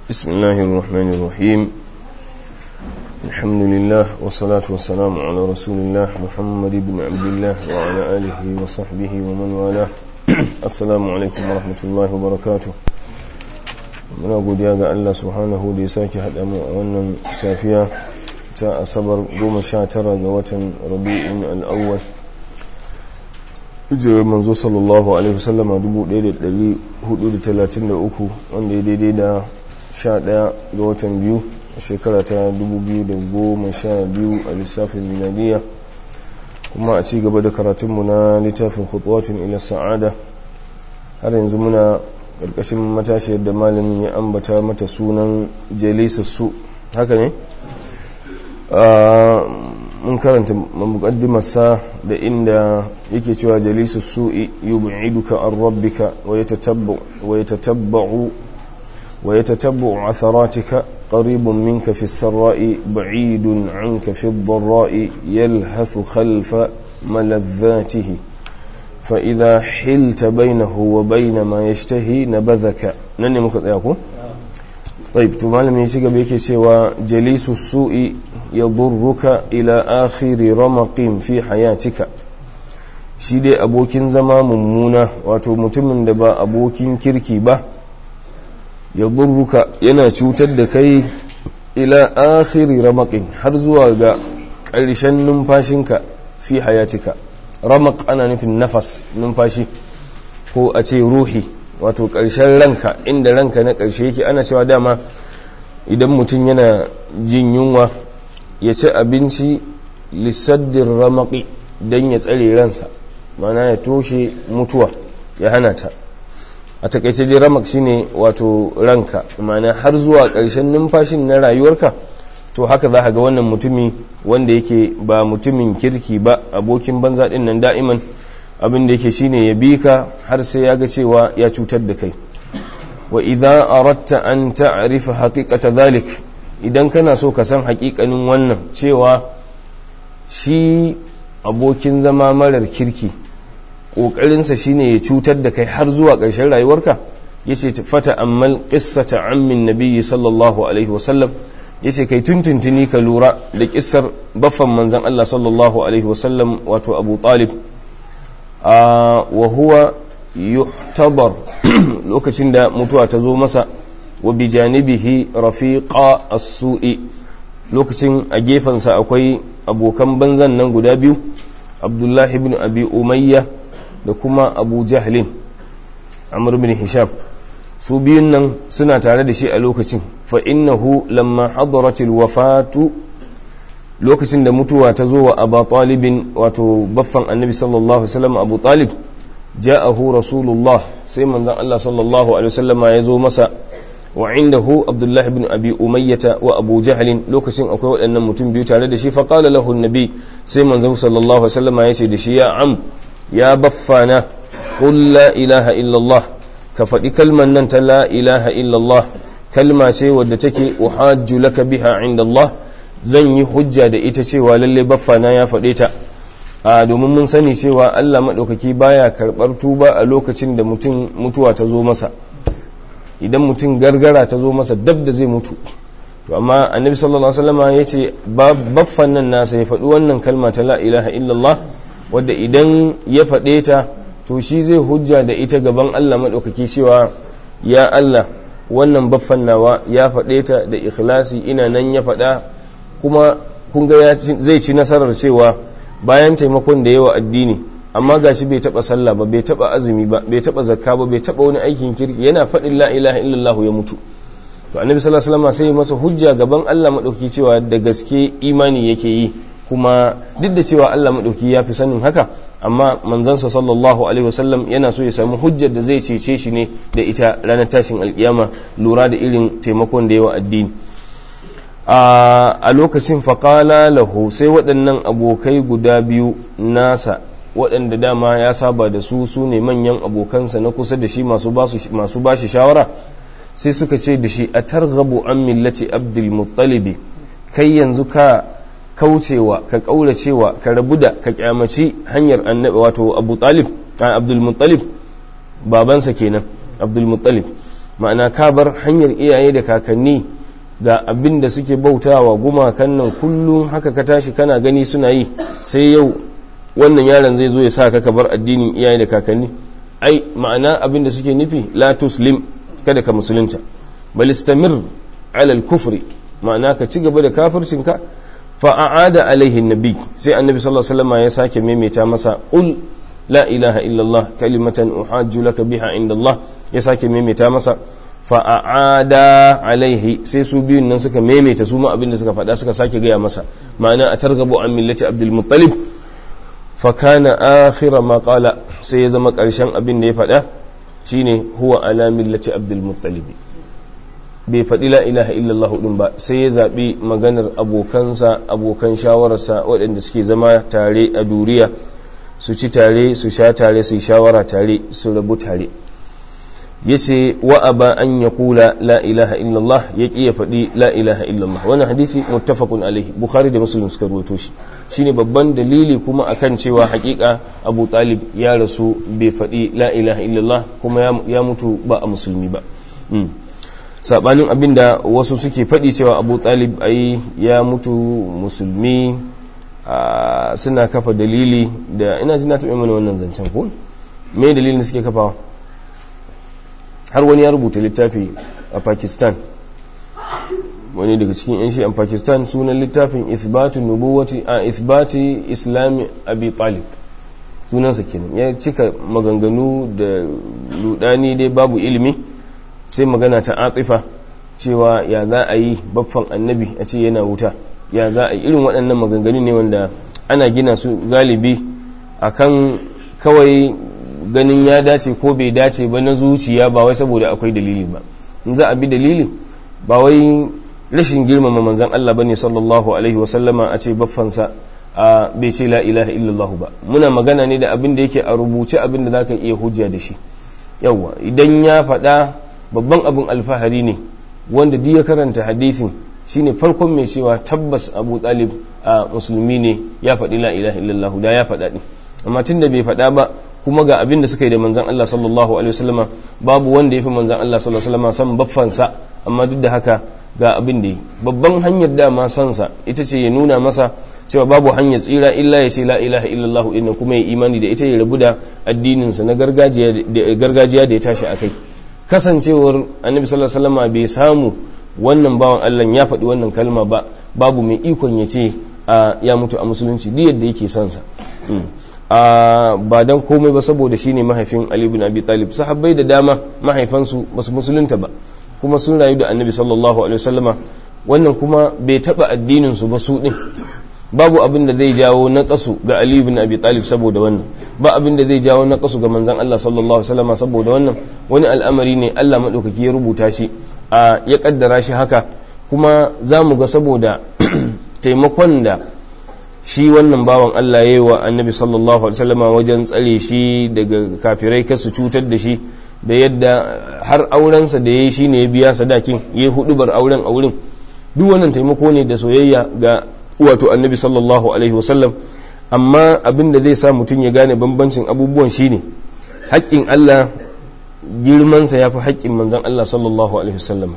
بسم الله الرحمن الرحيم الحمد لله والصلاة والسلام على رسول الله محمد بن عبد الله وعلى آله وصحبه ومن والاه السلام عليكم ورحمة الله وبركاته muna godiya ga Allah subhanahu da ya sake haɗa mu a wannan safiya ta asabar 19 ga watan rabi'in al'awwal hijirar manzo sallallahu alaihi wasallama 1433 wanda ya daidai da 11 ga watan biyu a shekara ta 2012 a lissafin miladiya kuma a ci gaba da karatunmu na littafin khutuwatun ila sa'ada har yanzu muna ƙarƙashin matashi yadda malamin ya ambata mata sunan jalisa su haka ne mun karanta mukaddimarsa da inda yake cewa jalisu su'i yub'iduka an rabbika wa yatatabba'u wa yatatabba'u atharatika qaribun minka fi sarra'i ba'idun 'anka fi ad-dharra'i yalhathu khalfa malazzatihi فإذا حلت بينه وبين ما يشتهي نبذك نني muka tsaya ko طيب to malami ya ci gaba yake cewa jalisu su'i yadurruka ila akhiri ramaqin fi hayatika shi dai abokin zama mummuna wato mutumin da ba abokin kirki ba yadurruka yana cutar da kai ila akhiri ramaqin har zuwa ga ƙarshen numfashinka fi hayatika ramak ana nufin nafas numfashi ko a ce ruhi wato ƙarshen ranka inda ranka na ƙarshe yake ana cewa dama idan mutum yana jin yunwa ya ci abinci lissaddin ramaki don ya tsare ransa mana ya toshe mutuwa ya hana ta a takaice dai ramak shine wato ranka mana har zuwa ƙarshen numfashin na rayuwarka to haka za ga wannan mutumi wanda yake ba mutumin kirki ba abokin banza din nan da'iman abin da yake shine ya bi ka har sai ya ga cewa ya cutar da kai wa idza aratta an ta'rifa haqiqata dhalik idan kana so ka san haƙiƙanin wannan cewa shi abokin zama marar kirki ƙoƙarinsa shine ya cutar da kai har zuwa ƙarshen rayuwarka yace fata ammal qissata ammin nabiyyi sallallahu alaihi wasallam ya ce kai tuntuntuni ka lura da kisar baffan manzan Allah sallallahu Alaihi wasallam wato abu talib wa huwa yuhtabar lokacin da mutuwa ta zo masa wa bi janibihi rafiqa as-su'i lokacin a gefensa akwai abokan banzan nan guda biyu abdullahi ibn abi umayya da kuma abu jahlin amr ibn hisham su biyun nan suna tare da shi a lokacin fa innahu lamma hadaratil wafatu lokacin da mutuwa ta zo wa abu talibin wato baffan annabi sallallahu alaihi wasallam abu talib ja'ahu rasulullah sai manzon Allah sallallahu alaihi wasallam ya zo masa wa indahu abdullah ibn abi umayyah wa abu jahl lokacin akwai waɗannan mutum biyu tare da shi fa qala lahu annabi sai manzon sallallahu alaihi wasallam ya ce da shi ya am ya baffana qul la ilaha illallah ka faɗi kalman nan ta la ilaha illallah kalma ce wadda take uhajju laka biha inda Allah zan yi hujja da ita cewa lalle baffana ya faɗe ta a domin mun sani cewa Allah maɗaukaki baya karɓar tuba a lokacin da mutum mutuwa ta zo masa idan mutum gargara ta zo masa dab da zai mutu to amma annabi sallallahu alaihi wasallam ya ce baffan nan nasa ya faɗi wannan kalma ta la ilaha illallah wadda idan ya faɗe ta to shi zai hujja da ita gaban Allah maɗaukaki cewa ya Allah wannan baffan nawa ya faɗe ta da ikhlasi ina nan ya faɗa kuma kun ga zai ci nasarar cewa bayan taimakon da yawa addini amma gashi bai taɓa sallah ba bai taɓa azumi ba bai taɓa zakka ba bai taɓa wani aikin kirki yana faɗin la ilaha illallah ya mutu to annabi sallallahu alaihi wasallam sai masa hujja gaban Allah maɗaukaki cewa da gaske imani yake yi kuma duk da cewa Allah maɗauki ya fi sanin haka amma manzansa sallallahu alaihi wasallam yana so ya samu hujjar da zai cece shi ne da ita ranar tashin alkiyama lura da irin taimakon da yawa addini a lokacin faƙala lahu sai waɗannan abokai guda biyu nasa waɗanda dama ya saba da su su ne manyan abokansa na kusa da shi masu ba shi shawara sai suka ce da shi a targabu an millati abdul muttalibi kai yanzu ka kaucewa ka kauracewa ka rabu da ka kyamaci hanyar annabi wato abu talib abdul muttalib babansa kenan abdul muttalib ma'ana ka bar hanyar iyaye da kakanni ga abin da suke bautawa gumakan nan kullum haka ka tashi kana gani suna yi sai yau wannan yaron zai zo ya sa ka bar addinin iyaye da kakanni ai ma'ana abin da suke nufi la tuslim kada ka musulunta bal istamir ala al-kufri ma'ana ka ci gaba da kafircinka fa a'ada alaihi nabi sai annabi sallallahu alaihi wasallam ya sake maimaita masa qul la ilaha illallah kalimatan uhajju laka biha inda Allah ya sake maimaita masa fa a'ada alaihi sai su biyun nan suka maimaita su ma abin da suka faɗa suka sake gaya masa ma'ana a targabu an millati abdul muttalib fa kana akhira ma qala sai ya zama ƙarshen abin da ya faɗa shine huwa ala millati abdul muttalib bai faɗi la ilaha illallah din ba sai ya zaɓi maganar abokansa abokan shawararsa waɗanda suke zama tare a duriya su ci tare su sha tare su yi shawara tare su rabu tare yace wa aba an ya kula la ilaha illallah ya ƙi ya faɗi la ilaha illallah wannan hadisi muttafaqun alaihi bukhari da muslim suka ruwaito shi shine babban dalili kuma akan cewa hakika abu talib ya rasu bai faɗi la ilaha illallah kuma ya mutu ba a musulmi ba sabanin abinda wasu suke faɗi cewa abu talib ai ya mutu musulmi suna kafa dalili da ina ji na taɓa mana wannan zancen ko me dalilin da suke kafawa har wani ya rubuta littafi a pakistan wani daga cikin yan shi'an pakistan sunan littafin ithbatu nubuwati a ithbati islami abi talib sunansa kenan ya cika maganganu da rudani dai babu ilimi sai magana ta atifa cewa ya za a yi baffan annabi a ce yana wuta ya za a yi irin waɗannan maganganu ne wanda ana gina su galibi akan kawai ganin ya dace ko bai dace ba na zuciya ba wai saboda akwai dalili ba in za a bi dalili ba wai rashin girmama manzan Allah bane sallallahu alaihi wasallama a ce baffansa a bai ce la ilaha illallah ba muna magana ne da abin da yake a rubuce abin da zaka iya hujja da shi yawa idan ya faɗa babban abin alfahari ne wanda duk ya karanta hadisin shine farkon mai cewa tabbas abu talib a musulmi ne ya faɗi la ilaha illallah da ya faɗa ne amma tun da bai faɗa ba kuma ga abin da suka yi da manzan Allah sallallahu alaihi wasallama babu wanda ya fi manzan Allah sallallahu alaihi wasallama san baffansa amma duk da haka ga abin da yi babban hanyar dama sansa ita ce ya nuna masa cewa babu hanyar tsira illa ya ce la ilaha illallah inna kuma ya imani da ita ya rabu da addininsa na gargajiya da ya tashi a kai kasancewar annabi sallallahu alaihi wasallama bai samu wannan bawan Allah ya faɗi wannan kalma ba babu mai ikon ya ce ya mutu a musulunci duk yadda yake son sa ba dan komai ba saboda shine mahaifin Ali ibn Abi Talib sahabbai da dama mahaifansu basu musulunta ba kuma sun rayu da Annabi sallallahu alaihi wasallama wannan kuma bai taba addinin su ba su din babu abin da zai jawo na kasu ga Ali ibn Abi Talib saboda wannan ba abin da zai jawo na kasu ga manzon Allah sallallahu alaihi wasallama saboda wannan wani al'amari ne Allah madaukaki ya rubuta shi a ya kaddara shi haka kuma za mu ga saboda taimakon da shi wannan bawan Allah ya yi wa annabi sallallahu alaihi wasallama wajen tsare shi daga kafirai kar su cutar da shi da yadda har aurensa da ya yi shi ne ya biya sadakin ya yi hudubar auren a wurin duk wannan taimako ne da soyayya ga wato annabi sallallahu alaihi wasallam amma abin da zai sa mutum ya gane bambancin abubuwan shine haƙƙin Allah girmansa ya fi haƙƙin manzon Allah sallallahu alaihi wasallam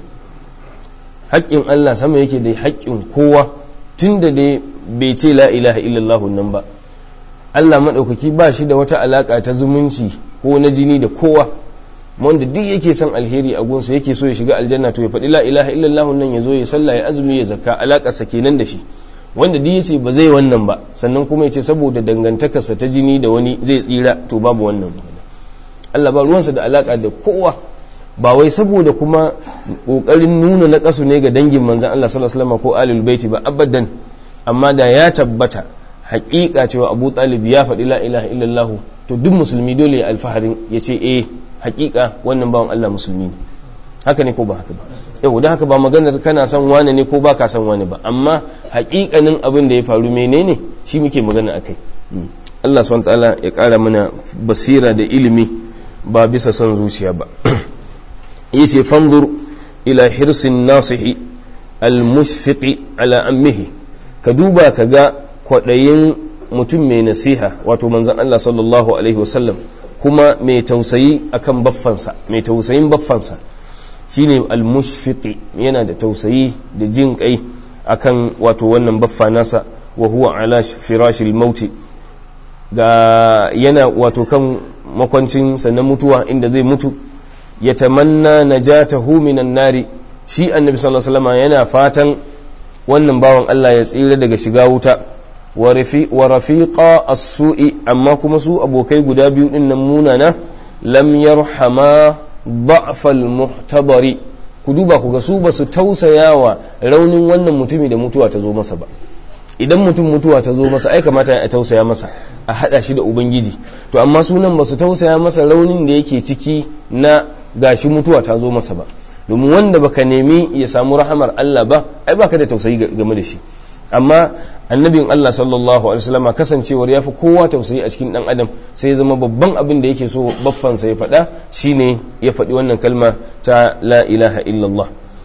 haƙƙin Allah sama yake da haƙƙin kowa tun da dai bai ce la ilaha illallah nan ba Allah maɗaukaki ba shi da wata alaƙa ta zumunci ko na jini da kowa wanda duk yake son alheri a gunsa yake so ya shiga aljanna to ya faɗi la ilaha illallah nan ya zo ya sallah ya azumi ya zakka alaƙarsa kenan da shi wanda duk yace ba zai wannan ba sannan kuma ya ce saboda dangantakarsa ta jini da wani zai tsira to babu wannan Allah ba ruwansa da alaƙa da kowa ba wai saboda kuma ƙoƙarin nuna na ƙasu ne ga dangin manzan Allah sallallahu alaihi wasallam ko alil baiti ba abadan amma da ya tabbata haƙiƙa cewa Abu Talib ya faɗi la ilaha illallah to duk musulmi dole ya alfaharin ya ce eh haƙiƙa wannan bawan Allah musulmi ne haka ne ko ba haka ba yau da haka ba maganar kana son wane ne ko ba ka son wane ba amma haƙiƙanin abin da ya faru menene shi muke magana akai Allah subhanahu ta'ala ya ƙara mana basira da ilimi ba bisa son zuciya ba yace fanzur ila hirsin nasihi almushfiqi ala ammihi ka duba ka ga kwaɗayin mutum mai nasiha wato manzon Allah sallallahu alaihi wasallam kuma mai tausayi akan baffansa mai tausayin baffansa shine al-mushfiqi yana da tausayi da jin kai akan wato wannan baffa nasa wa huwa ala firashil mauti ga yana wato kan makwancin sannan mutuwa inda zai mutu ya tamanna najatahu minan nari shi annabi sallallahu alaihi wasallam yana fatan wannan bawan Allah ya tsira daga shiga wuta wa rafiqa as-su'i amma kuma su abokai guda biyu din nan munana lam yarhama ضعف المحتضر ku duba ku ga su ba su tausayawa raunin wannan mutumi da mutuwa ta zo masa ba idan mutum mutuwa ta zo masa ai kamata a tausaya masa a hada shi da ubangiji to amma sunan ba su tausaya masa raunin da yake ciki na gashi mutuwa ta zo masa ba domin wanda baka nemi ya samu rahamar Allah ba ai baka da tausayi game da shi amma annabin Allah sallallahu alaihi wasallam kasancewar ya fi kowa tausayi a cikin dan adam sai ya zama babban abin da yake so baffansa ya faɗa shine ya faɗi wannan kalma ta la ilaha illallah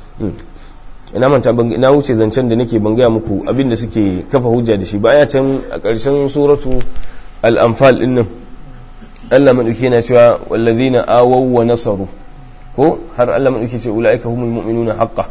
ina manta na wuce zancen da nake ban gaya muku abin da suke kafa hujja da shi baya can a ƙarshen suratu al-anfal din nan Allah madauki yana cewa wallazina awaw wa nasaru ko har Allah madauki ce ulaika humul mu'minuna haqqan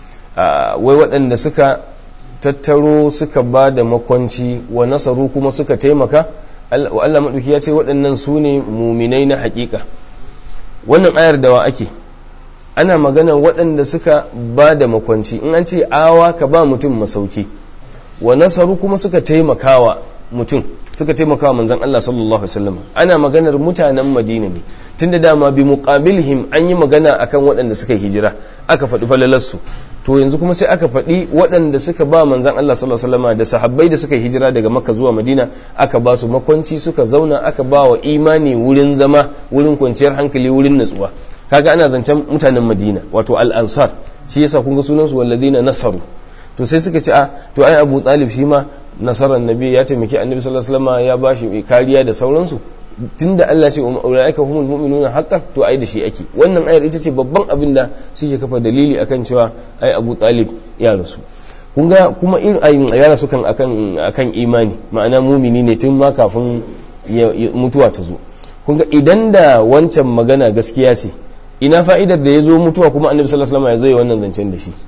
wai waɗanda suka tattaro suka ba da makwanci wa nasaru kuma suka taimaka Allah maɗauki ya ce waɗannan su ne muminai na haƙiƙa wannan ayar da wa ake ana magana waɗanda suka ba da makwanci in an ce awa ka ba mutum masauki wa nasaru kuma suka taimakawa mutum suka taimakawa manzan Allah sallallahu alaihi wasallam ana maganar mutanen Madina ne tunda dama bi muqabilhim an yi magana akan waɗanda suka hijira aka faɗi falalarsu to yanzu kuma sai aka faɗi waɗanda suka ba manzan Allah sallallahu alaihi wasallam da sahabbai da suka hijira daga Makka zuwa Madina aka ba su makwanci suka zauna aka ba wa imani wurin zama wurin kwanciyar hankali wurin natsuwa kaga ana zancen mutanen Madina wato al-ansar shi yasa kun ga sunan su walladina nasaru to sai suka ce a to ai Abu Talib shi ma nasarar nabi ya taimaki annabi sallallahu alaihi wasallam ya bashi kariya da sauransu tunda Allah ce ulaika humul mu'minuna haqqan to ai da shi ake wannan ayar ita ce babban abin da suke kafa dalili akan cewa ai Abu Talib ya rasu kun ga kuma irin ayin ya rasu kan akan akan imani ma'ana mumini ne tun ma kafin mutuwa ta zo kun ga idan da wancan magana gaskiya ce ina fa'idar da ya zo mutuwa kuma annabi sallallahu alaihi wasallam ya zo ya wannan zancen da shi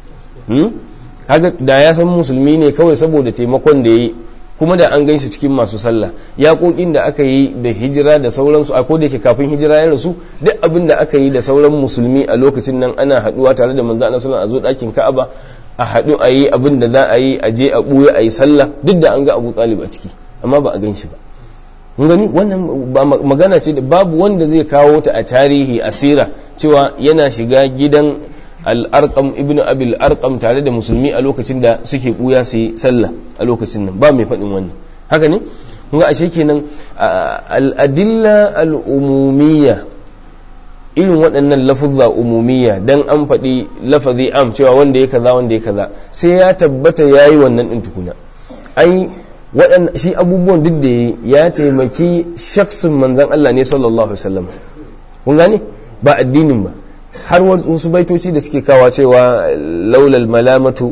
kaga da ya san musulmi ne kawai saboda taimakon da ya yi kuma da an gan shi cikin masu sallah yaƙoƙin da aka yi da hijira da sauransu a ko da yake kafin hijira ya rasu duk abin da aka yi da sauran musulmi a lokacin nan ana haɗuwa tare da manzo Allah sallallahu a zo ɗakin Ka'aba a haɗu a yi abin da za a yi a je a ɓuya a yi sallah duk da an ga Abu Talib a ciki amma ba a gan shi ba mun gani wannan ba magana ce da babu wanda zai kawo ta a tarihi asira cewa yana shiga gidan al'arƙam ibn abil arƙam tare da musulmi a lokacin da suke ɓuya su yi sallah a lokacin nan ba mai faɗin wannan haka ne ga ashe kenan al'adilla al'umumiyya irin waɗannan lafuzza umumiyya dan an faɗi lafazi am cewa wanda ya kaza wanda ya kaza sai ya tabbata ya yi wannan ɗin tukuna ai waɗanda shi abubuwan duk da ya taimaki shaksin manzan Allah ne sallallahu alaihi wasallam kun gane ba addinin ba har wasu baitoci da suke kawa cewa laulal malamatu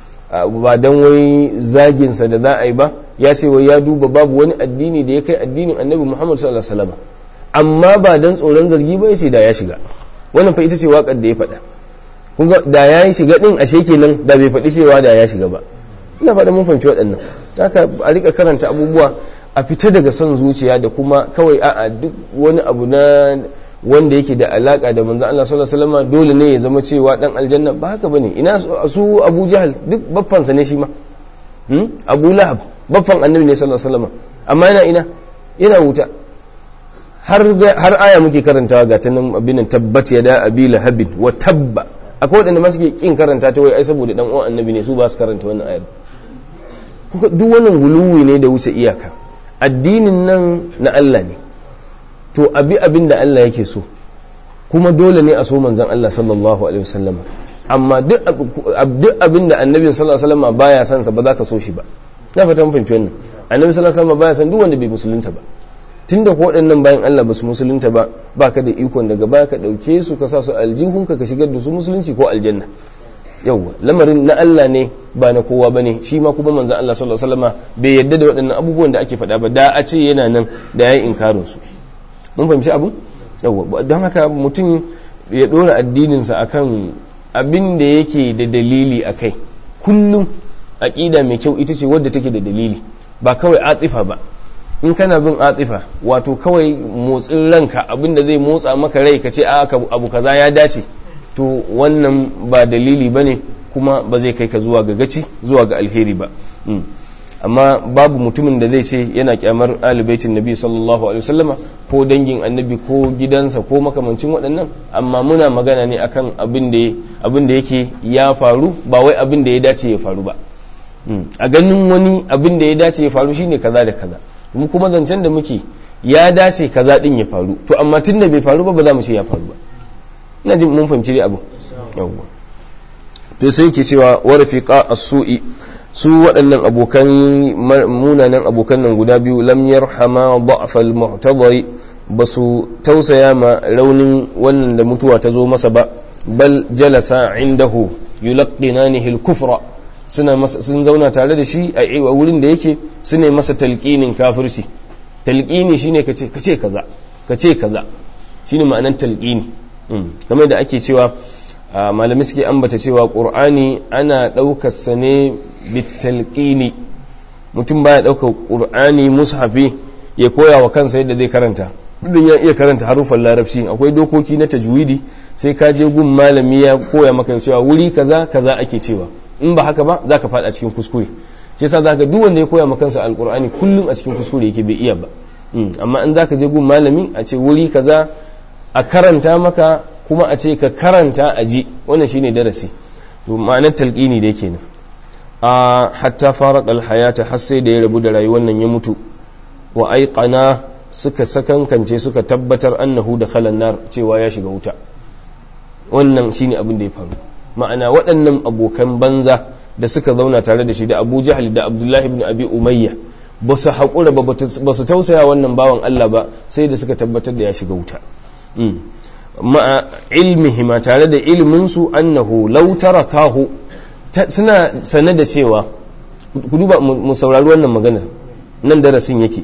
ba dan wai zaginsa da za a yi ba ya ce wai ya duba babu wani addini da ya kai addinin annabi muhammad sallallahu alaihi wasallam amma ba dan tsoron zargi ba yace da ya shiga wannan fa ita ce waƙar da ya faɗa kun ga da ya yi shiga din ashe kenan da bai faɗi cewa da ya shiga ba ina faɗa mun fahimci waɗannan haka a rika karanta abubuwa a fita daga son zuciya da kuma kawai a'a duk wani abu na wanda yake da alaka da manzon Allah sallallahu alaihi wasallam dole ne ya zama cewa dan aljanna ba haka bane ina su Abu Jahal duk baffan sa ne shi ma hmm? Abu Lahab baffan annabi ne sallallahu alaihi wasallam amma yana ina yana wuta har har aya muke karantawa ga ta nan abin tabbat ya da abi lahabin wa tabba akwai wadanda ma suke kin karanta ta wai ai saboda dan uwan annabi ne su ba su karanta wannan ayar duk wannan guluwi ne da wuce iyaka addinin nan na Allah ne to abi abin da Allah yake so kuma dole ne a so manzan Allah sallallahu alaihi wasallam amma duk abin da annabi sallallahu alaihi wasallam baya son sa ba za ka so shi ba na fata mun fahimci wannan annabi sallallahu alaihi wasallam baya son duk wanda bai musulunta ba tunda ko waɗannan bayan Allah ba su musulunta ba baka da ikon daga baya ka ɗauke su ka sa su aljihunka ka shigar da su musulunci ko aljanna yawwa lamarin na Allah ne ba na kowa ba ne shi ma kuma manzan Allah sallallahu alaihi wasallam bai yadda da waɗannan abubuwan da ake faɗa ba da a ce yana nan da yayi inkarin su mun fahimci abu yawwa don haka mutum ya dora addininsa akan abin da yake da dalili a kai kullum aƙida mai kyau ita ce wadda take da dalili ba kawai atifa ba in kana bin atifa wato kawai motsin ranka abin da zai motsa maka rai ka ce a abu kaza ya dace to wannan ba dalili ba ne kuma ba zai kai ka zuwa ga gaci zuwa ga alheri ba amma babu mutumin da zai ce yana kyamar alibaitin nabi sallallahu alaihi wasallama ko dangin annabi ko gidansa ko makamancin waɗannan amma muna magana ne akan abin da yake ya faru ba wai abin da ya dace ya faru ba a ganin wani abin da ya dace ya faru shine kaza da kaza mu kuma zancen da muke ya dace kaza din ya faru to amma tun da bai faru ba ba za mu ce ya faru ba ina jin mun fahimci dai abu yawwa to sai yake cewa wa rafiqa as-su'i su waɗannan abokan munanan abokan nan guda biyu lam yarhama da'fa al-mu'tadari ba su tausaya ma raunin wannan da mutuwa ta zo masa ba bal jalasa indahu yulaqqinanihi al-kufra suna sun zauna tare da shi a wurin da yake su ne masa talqinin kafirci talqini shine kace kace kaza kace kaza shine ma'anar talqini kamar da ake cewa malamai suke ambata cewa ƙur'ani ana ɗaukarsa ne bitalƙini mutum baya ɗaukar ƙur'ani mushafi ya koya wa kansa yadda zai karanta duk ya iya karanta harufan larabci akwai dokoki na tajwidi sai ka je gun malami ya koya maka cewa wuri kaza kaza ake cewa in ba haka ba za ka faɗa cikin kuskure shi yasa za ka duk wanda ya koya maka kansa alƙur'ani kullum a cikin kuskure yake bai iya ba amma in za ka je gun malami a ce wuri kaza a karanta maka kuma a ce ka karanta a ji wannan shine darasi to ma'anar talqini da yake nan a hatta fara alhayata har sai da ya rabu da rayuwar nan ya mutu wa aiqana suka sakankance suka tabbatar annahu da khalan nar cewa ya shiga wuta wannan shine abin da ya faru ma'ana waɗannan abokan banza da suka zauna tare da shi da Abu Jahl da Abdullahi ibn Abi Umayya ba su haƙura ba ba su tausaya wannan bawan Allah ba sai da suka tabbatar da ya shiga wuta ma'a ilmihima tare da ilminsu annahu law tarakahu suna sane da cewa ku duba mu saurari wannan maganar nan darasin yake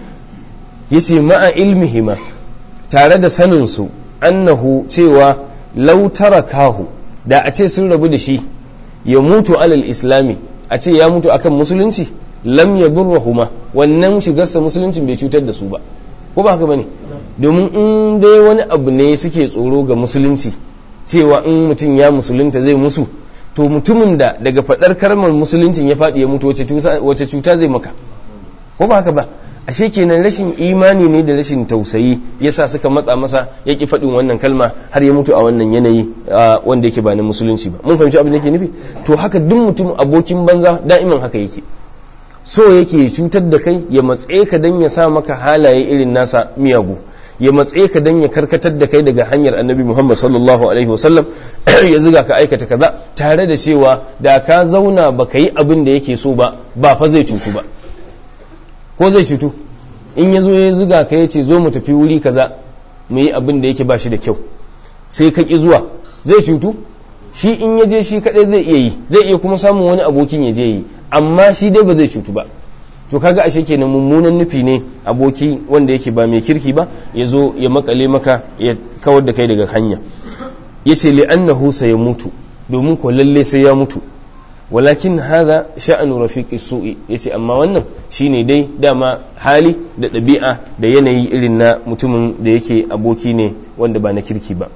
yace ma'a ilmihima tare da sanin su annahu cewa law tarakahu da a ce sun rabu da shi ya mutu alal islami a ce ya mutu akan musulunci lam yadurruhuma wannan shigarsa musuluncin bai cutar da su ba ko ba haka bane domin in dai wani abu ne suke tsoro ga musulunci cewa in mutum ya musulunta zai musu to mutumin da daga faɗar kalmar musuluncin ya faɗi ya mutu wace cuta zai maka ko ba haka ba ashe kenan rashin imani ne da rashin tausayi yasa suka matsa masa ya ki faɗin wannan kalma har ya mutu a wannan yanayi wanda yake ba na musulunci ba mun fahimci abin da yake nufi to haka duk mutum abokin banza da'iman haka yake so yake cutar da kai ya matse ka dan ya sa maka halaye irin nasa miyagu ya matse ka dan ya karkatar da kai daga hanyar annabi Muhammad sallallahu alaihi wasallam ya ziga ka aikata kaza tare da cewa da ka zauna baka yi abin da yake so ba ba fa zai cutu ba ko zai cutu in ya zo ya ziga ka ya ce zo mu tafi wuri kaza mu yi abin da yake ba shi da kyau sai ka ki zuwa zai cutu shi in ya je shi kadai zai iya yi zai iya kuma samun wani abokin ya je yi amma shi dai ba zai cutu ba to kaga ashe kenan mummunan nufi ne aboki wanda yake ba mai kirki ba ya zo ya makale maka ya kawar da kai daga hanya ya ce li'annahu ya mutu domin ko lalle sai ya mutu walakin haza sha'anu rafiqi su'i yace amma wannan shine dai dama hali da ɗabi'a da yanayi irin na mutumin da yake aboki ne wanda ba na kirki ba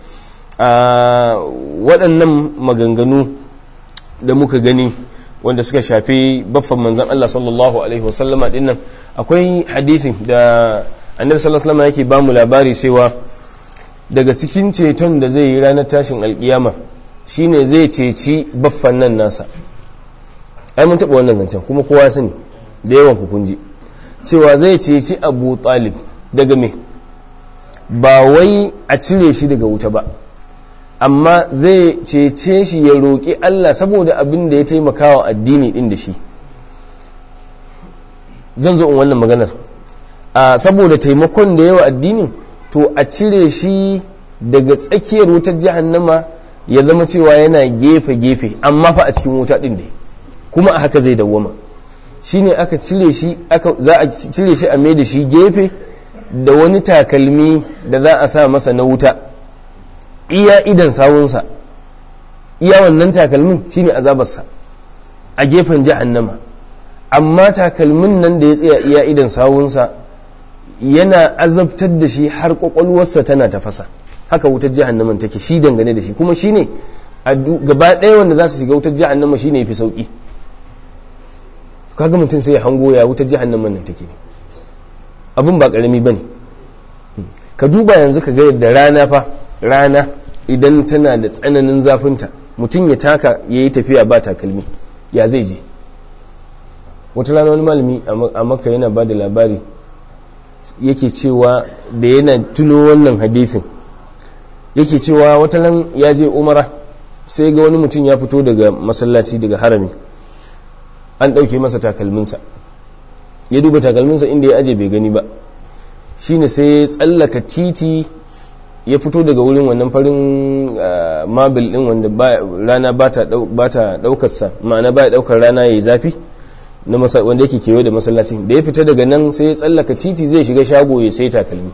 a waɗannan maganganu da muka gani wanda suka shafi baffan manzan Allah sallallahu alaihi wasallama din nan akwai hadithin da annabi sallallahu alaihi yake ba mu labari cewa daga cikin ceton da zai yi ranar tashin alkiyama shine zai ceci baffan nan nasa ai mun taɓa wannan zancen kuma kowa sani da yawan ku kunji cewa zai ceci abu talib daga me ba wai a cire shi daga wuta ba amma zai cece shi ya roƙi Allah saboda abin da ya taimaka wa addini ɗin da shi zan zo in wannan maganar a saboda taimakon da yawa addinin to a cire shi daga tsakiyar wutar jahannama ya zama cewa yana gefe-gefe amma fa a cikin wuta ɗin da kuma a haka zai dawwama shine aka cire shi za a cire shi a mai da shi gefe da wani takalmi da za a sa masa na wuta iya idan sawunsa iya wannan takalmin shine azabarsa a gefen jahannama amma takalmin nan da ya tsaya iya idan sawunsa yana azabtar da shi har kwakwalwarsa tana tafasa haka wutar jahannaman take shi dangane da shi kuma shine gaba ɗaya wanda za su shiga wutar jahannama shine yafi sauki kaga mutum sai ya hango ya wutar jahannaman nan take abin ba karami bane ka duba yanzu ka ga yadda rana fa rana idan tana da tsananin zafinta mutum ya taka ya yi tafiya ba takalmi ya zai je wata rana wani malami a maka yana ba da labari yake cewa da yana tuno wannan hadithin yake cewa wata ran ya je umara sai ga wani mutum ya fito daga masallaci daga harami an ɗauke masa takalminsa ya duba takalminsa inda ya aje bai gani ba shine sai ya tsallaka titi ya fito daga wurin wannan farin mabil din wanda rana ba ta daukarsa ma'ana ba ya daukar rana ya yi zafi wanda yake kewaye da masallacin da ya fita daga nan sai ya tsallaka titi zai shiga shago ya sai takalmi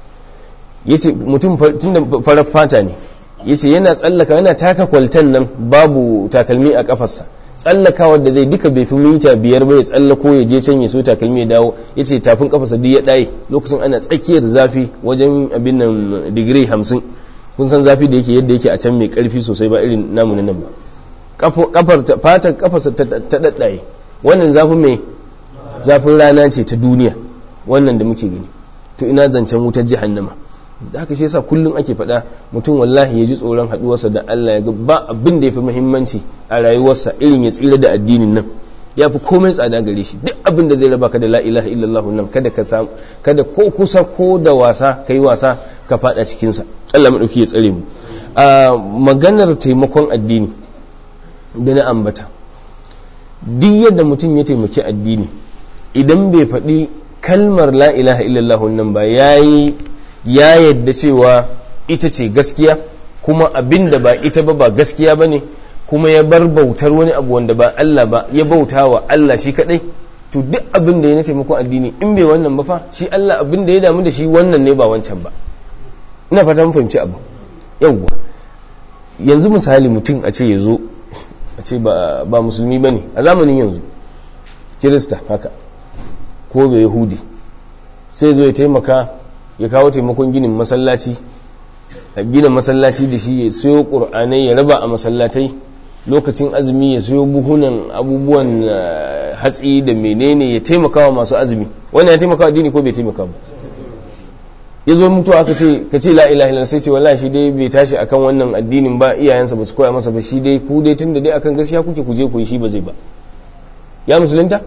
yace mutum tun da farar fata ne yace yana tsallaka yana taka kwaltan nan babu takalmi a kafarsa tsallakawa da zai duka bai fi mita biyar ba ya tsallako ya je can ya so takalmi ya dawo ya ce tafin kafarsa duk ya ɗaye lokacin ana tsakiyar zafi wajen abin nan digiri hamsin kun san zafi da yake yadda yake a can mai karfi sosai ba irin namu na nan ba kafar fatar kafarsa ta ɗaɗɗaye wannan zafin mai zafin rana ce ta duniya wannan da muke gani to ina zancen wutar jahannama da haka shi yasa kullum ake faɗa mutum wallahi ya ji tsoron haɗuwarsa da Allah ya ga ba abin da ya fi muhimmanci a rayuwarsa irin ya tsira da addinin nan ya fi komai tsada gare shi duk abin da zai raba ka da la ilaha illallah nan kada ka samu kada ko kusa ko da wasa kai wasa ka faɗa cikin sa Allah madauki ya tsare mu a maganar taimakon addini da na ambata duk yadda mutum ya taimaki addini idan bai faɗi kalmar la ilaha illallah nan ba yayi ya yadda cewa ita ce gaskiya kuma abin da ba ita ba ba gaskiya ba ne kuma ya bar bautar wani abu wanda ba Allah ba ya bauta wa Allah shi kadai to duk abin da ya na taimakon addini in bai wannan ba fa shi Allah abin da ya damu da shi wannan ne ba wancan ba ina fata mun fahimci abu yawwa yanzu misali mutum a ce ya zo a ce ba musulmi ba ne a zamanin yanzu kirista haka ko ga yahudi sai zo ya taimaka ya kawo taimakon ginin masallaci a gina masallaci da shi ya siyo ƙur'anai ya raba a masallatai lokacin azumi ya siyo buhunan abubuwan hatsi da menene ya taimaka wa masu azumi wannan ya taimaka wa addini ko bai taimaka ba ya zo mutu aka ce ka ce la ilaha illallah sai ce wallahi shi dai bai tashi akan wannan addinin ba iyayensa ba su koya masa ba shi dai ku dai tunda dai akan gaskiya kuke ku je ku yi shi ba zai ba ya musulunta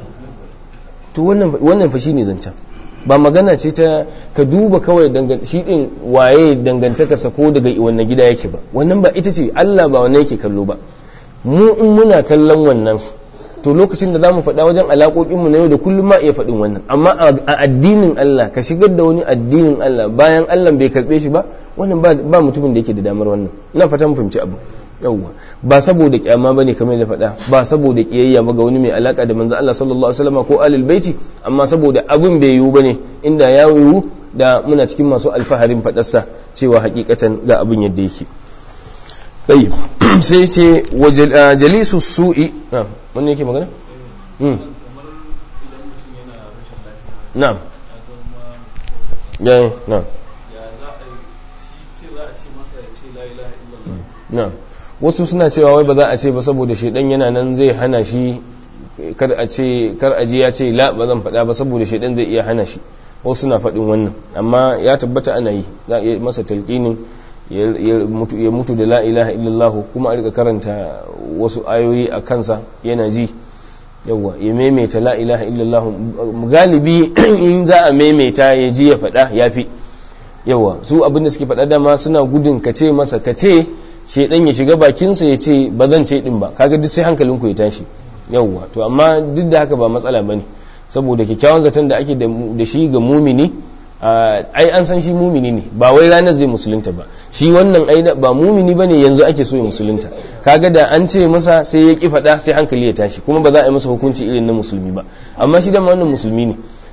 to wannan wannan fa shine zancen ba magana ce ta ka duba kawai shi din waye dangantakarsa ko daga wannan gida yake ba wannan ba ita ce Allah ba wannan yake kallo ba mu in muna kallon wannan to lokacin da za mu faɗa wajen alaƙoƙinmu na yau da kullum ma iya faɗin wannan amma a addinin Allah ka shigar da wani addinin Allah bayan Allah bai karɓe shi ba wannan ba mutumin da yake da damar wannan ina fata mu fahimci abu yawwa ba saboda kyama bane kamar da faɗa ba saboda kiyayya ba ga wani mai alaka da manzo Allah sallallahu alaihi wasallam ko alil baiti amma saboda abin bai yiwu bane inda ya yiwu da muna cikin masu alfaharin faɗarsa cewa hakikatan ga abin yadda yake tayyib sai ce jalisu su'i na'am yake magana na'am ya na'am na'am wasu suna cewa wai ba za a ce ba saboda shaidan yana nan zai hana shi kar a ce kar aje ya ce la ba zan faɗa ba saboda shaidan zai iya hana shi wasu suna faɗin wannan amma ya tabbata ana yi za a iya masa talqinin ya mutu da la ilaha illallah kuma a rika karanta wasu ayoyi a kansa yana ji yawa ya maimaita la ilaha illallah galibi in za a maimaita ya ji ya faɗa ya fi yawa su abin da suke faɗa dama suna gudun ka ce masa ka ce shaidan ya shiga bakinsa ya ce ba zan ce din ba kaga duk sai hankalinku ya tashi yawa to amma duk da haka ba matsala bane saboda kyakkyawan zaton da ake da shi ga mumini ai an san shi mumini ne ba wai ranar zai musulunta ba shi wannan ai ba mumini bane yanzu ake so ya musulunta kaga da an ce masa sai ya ki faɗa sai hankali ya tashi kuma ba za a yi masa hukunci irin na musulmi ba amma shi da wannan musulmi ne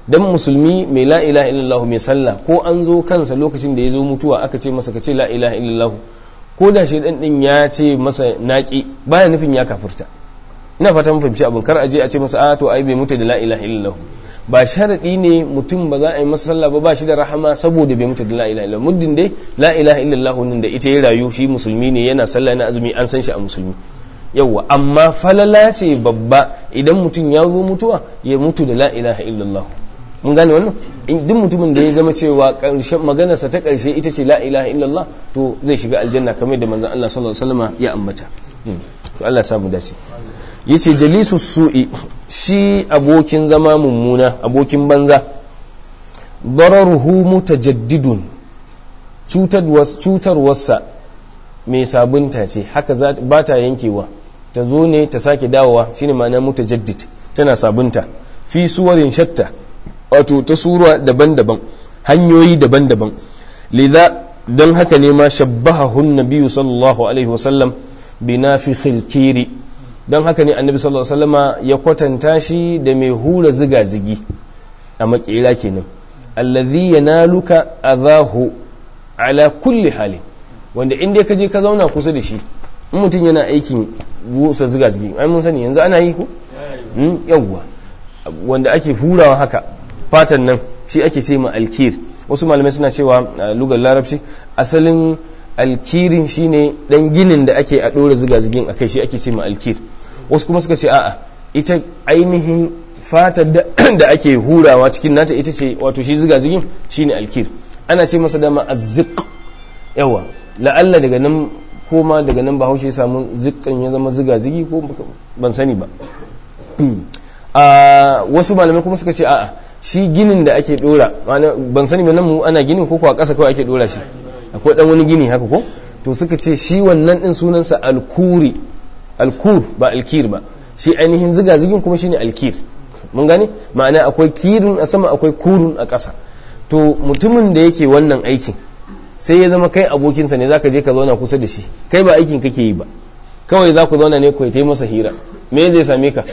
dan musulmi mai la ilaha illallah mai sallah ko an zo kansa lokacin da ya zo mutuwa aka ce masa ka ce la ilaha illallah ko da shi din ya ce masa naki baya nufin ya kafirta ina fata mun fahimci abin kar a je a ce masa a to ai bai mutu da la ilaha illallah ba sharadi ne mutum ba za a yi masa sallah ba ba shi da rahama saboda bai mutu da la ilaha illallah muddin dai la ilaha illallah nan da ita ya rayu shi musulmi ne yana sallah yana azumi an san shi a musulmi yawwa amma falala ce babba idan mutum ya zo mutuwa ya mutu da la ilaha illallah mun gane wannan duk mutumin da ya zama cewa karshen maganarsa ta karshe ita ce la ilaha illallah to zai shiga aljanna kamar da manzon Allah sallallahu alaihi wasallam ya ambata to Allah ya samu dace yace jalisu su'i shi abokin zama mummuna abokin banza dararuhu mutajaddidun cutarwarsa mai sabunta ce haka ba ta yankewa ta zo ne ta sake dawowa shine ma'ana mutajaddid tana sabunta fi suwarin shatta wato ta sura daban-daban hanyoyi daban-daban lidha don haka ne ma shabbahahun nabiyyu sallallahu alaihi wasallam bi nafikhil kiri don haka ne annabi sallallahu alaihi wasallama ya kwatanta shi da mai hura ziga-zigi a makera kenan allazi yanaluka azahu ala kulli hali wanda in dai ka je ka zauna kusa da shi in mutum yana aikin busa ziga-zigi ai mun sani yanzu ana yi ko yawwa wanda ake hurawa haka fatan nan shi ake ce ma alkir wasu malamai suna cewa lugar larabci asalin alkirin shine dan ginin da ake a dora ziga-zigin akai shi ake ce ma alkir wasu kuma suka ce a'a ita ainihin fatar da ake hurawa cikin nata ita ce wato shi ziga-zigin shine alkir ana ce masa dama azziq yawa la'alla daga nan koma daga nan bahaushe ya samu zikkan ya zama ziga-zigi ko ban sani ba a wasu malamai kuma suka ce a'a shi ginin da ake dora ban sani ba nan mu ana ginin ko kuwa ƙasa kawai ake dora shi akwai dan wani gini haka ko to suka ce shi wannan din sunansa alkuri alkur ba alkir ba shi ainihin ziga-zigin kuma shine alkir mun gane ma'ana akwai kirin a sama akwai kurun a ƙasa to mutumin da yake wannan aikin sai ya zama kai abokinsa ne zaka je ka zauna kusa da shi kai ba aikin kake yi ba kawai za ku zauna ne ku yi masa hira me zai same ka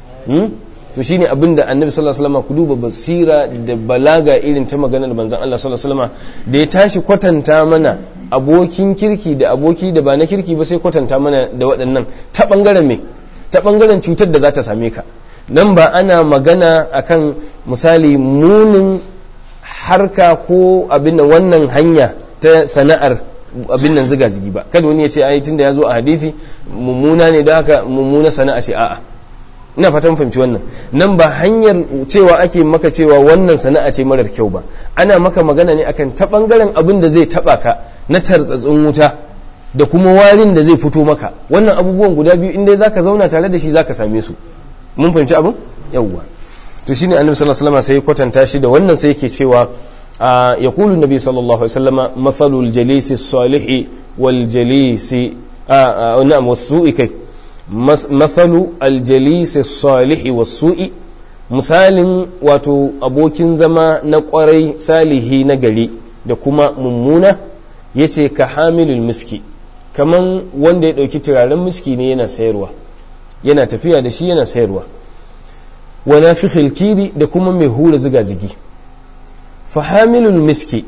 to shine abin da annabi sallallahu alaihi wasallam ku duba basira da balaga irin ta maganar manzon Allah sallallahu alaihi wasallam da ya tashi kwatanta mana abokin kirki da aboki da ba na kirki ba sai kwatanta mana da waɗannan ta bangaren me ta bangaren cutar da za ta same ka nan ba ana magana akan misali munin harka ko abin nan wannan hanya ta sana'ar abin nan ziga zigi ba kada wani ya ce ai tunda ya zo a hadisi mummuna ne don haka mummuna sana'a ce a'a ina fatan fahimci wannan nan ba hanyar cewa ake maka cewa wannan sana'a ce marar kyau ba ana maka magana ne akan ta bangaren abin da zai taba ka na tartsatsin wuta da kuma warin da zai fito maka wannan abubuwan guda biyu in dai zaka zauna tare da shi zaka same su mun fahimci abin yawwa to shine annabi sallallahu alaihi wasallam sai kwatanta shi da wannan sai yake cewa yaqulu nabi sallallahu alaihi wasallam mathalul jalisi salih wal jalisi na'am wasu'i kai mathalu al jalisi salih wasu'i misalin wato abokin zama na kwarai salihi na gari da kuma mummuna yace ka hamilul miski kaman wanda ya dauki turaren miski ne yana sayarwa yana tafiya da shi yana sayarwa wa nafikhil kiri da kuma mai hura ziga-zigi fahamilul miski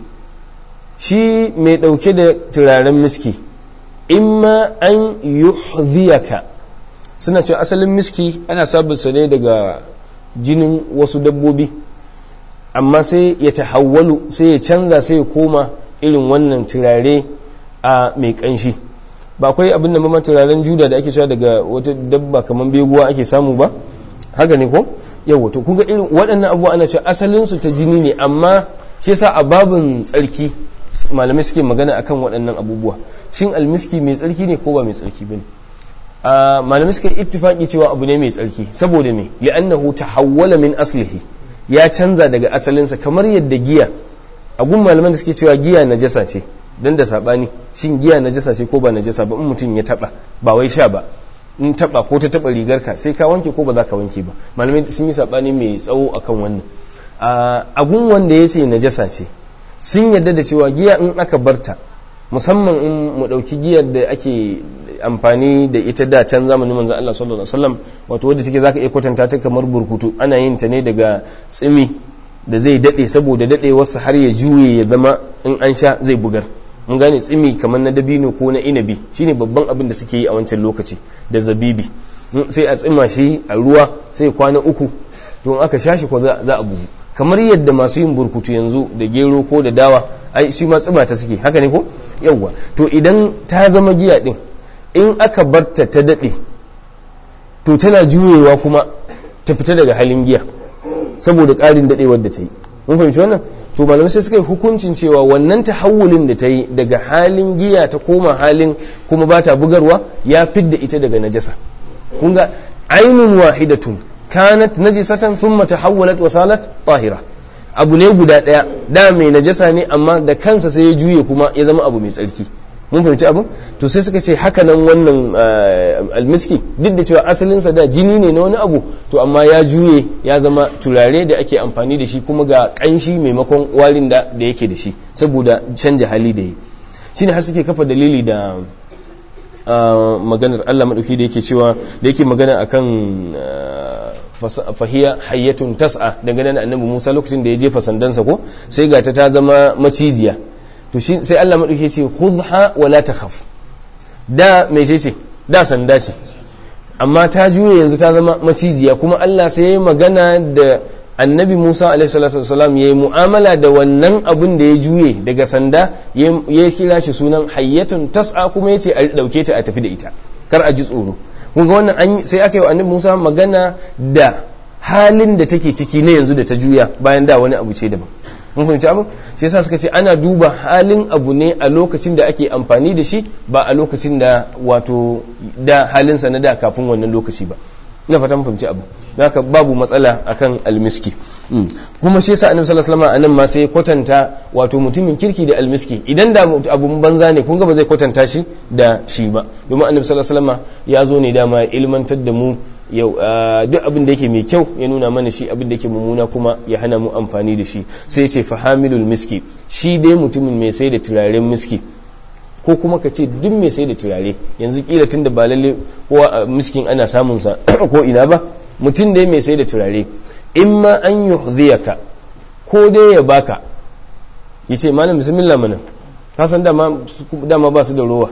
shi mai ɗauke da turaren miski imma an yuhdhiyaka suna cewa asalin miski ana sabinsa ne daga jinin wasu dabbobi amma sai ya tahawwalu sai ya canza sai ya koma irin wannan turare a mai ƙanshi ba akwai abin da mamman turaren juda da ake cewa daga wata dabba kamar beguwa ake samu ba haka ne ko yau to kun ga irin waɗannan abubuwa ana cewa asalin su ta jini ne amma shi yasa a babin tsarki malamai suke magana akan waɗannan abubuwa shin almiski mai tsarki ne ko ba mai tsarki bane a malamai suka ittifaki cewa abu ne mai tsarki saboda me li'annahu tahawwala min aslihi ya canza daga asalinsa kamar yadda giya a gun malaman da suke cewa giya najasa ce dan da sabani shin giya najasa ce ko ba najasa ba in mutum ya taba ba wai sha ba in taba ko ta taba rigarka sai ka wanke ko ba za ka wanke ba malamai sun yi sabani mai tsawo akan wannan a gun wanda ya ce najasa ce sun yarda da cewa giya in aka barta musamman in mu dauki giyar da ake amfani da ita da can zamanin manzon Allah sallallahu alaihi wasallam wato wadda take zaka iya kwatanta ta kamar burkutu ana yin ta ne daga tsimi da zai dade saboda dadewarsa har ya juye ya zama in an sha zai bugar mun gane tsimi kamar na dabino ko na inabi shine babban abin da suke yi a wancan lokaci da zabibi sai a tsima shi a ruwa sai kwana uku don aka sha shi ko za a bugu kamar yadda masu yin burkutu yanzu da gero ko da dawa ai shi ma tsima ta suke haka ne ko yawwa to idan ta zama giya din in aka barta ta dade to tana juyewa kuma ta fita daga halin giya saboda ƙarin dadewar da ta yi mun fahimci wannan to malamai sai suka yi hukuncin cewa wannan tahawulin da ta yi daga halin giya ta koma halin kuma ba ta bugarwa ya fidda ita daga najasa kun ga ainun wahidatun kanat najisatan thumma tahawwalat wa salat tahira abu ne guda daya da mai najasa ne amma da kansa sai ya juye kuma ya zama abu mai tsarki mun fahimci abu to sai suka ce haka nan wannan almiski duk da cewa asalinsa da jini ne na wani abu to amma ya juye ya zama turare da ake amfani da shi kuma ga kanshi maimakon warin da da yake da shi saboda canja hali da yi shine har suke kafa dalili da maganar Allah madauki da yake cewa da yake magana akan fahiya hayyatun tas'a dangane da annabi Musa lokacin da ya jefa sandansa ko sai ga ta ta zama macijiya to shi sai Allah madauki ce khudha wa la takhaf da me ce ce da sanda ce amma ta juye yanzu ta zama macijiya kuma Allah sai ya magana da annabi Musa alaihi salatu wasalam yayi mu'amala da wannan abin da ya juye daga sanda ya kira shi sunan hayyatun tas'a kuma yace a dauke ta a tafi da ita kar a ji tsoro kun ga wannan sai aka yi wa annabi Musa magana da halin da take ciki na yanzu da ta juya bayan da wani abu ce daban mun fahimci abin shi yasa suka ce ana duba halin abu ne a lokacin da ake amfani da shi ba a lokacin da wato da halinsa na da kafin wannan lokaci ba ina fata mun fahimci abu haka babu matsala akan almiski kuma shi yasa annabi sallallahu alaihi wasallam anan ma sai kwatanta wato mutumin kirki da almiski idan da abun banza ne kun ga ba zai kwatanta shi da shi ba domin annabi sallallahu alaihi wasallam ya zo ne dama ilmantar da mu yau duk abin da yake mai kyau ya nuna mana shi abin da yake mummuna kuma ya hana mu amfani da shi sai ce fahamilul miski shi dai mutumin mai sai da turaren miski ko kuma ka ce duk mai sai da turare yanzu kila tunda ba lalle kowa miskin ana samun sa ko ina ba mutum dai mai sai da turare in ma an yuhdhiyaka ko dai ya baka yace malam bismillah mana ka san dama dama ba su da rowa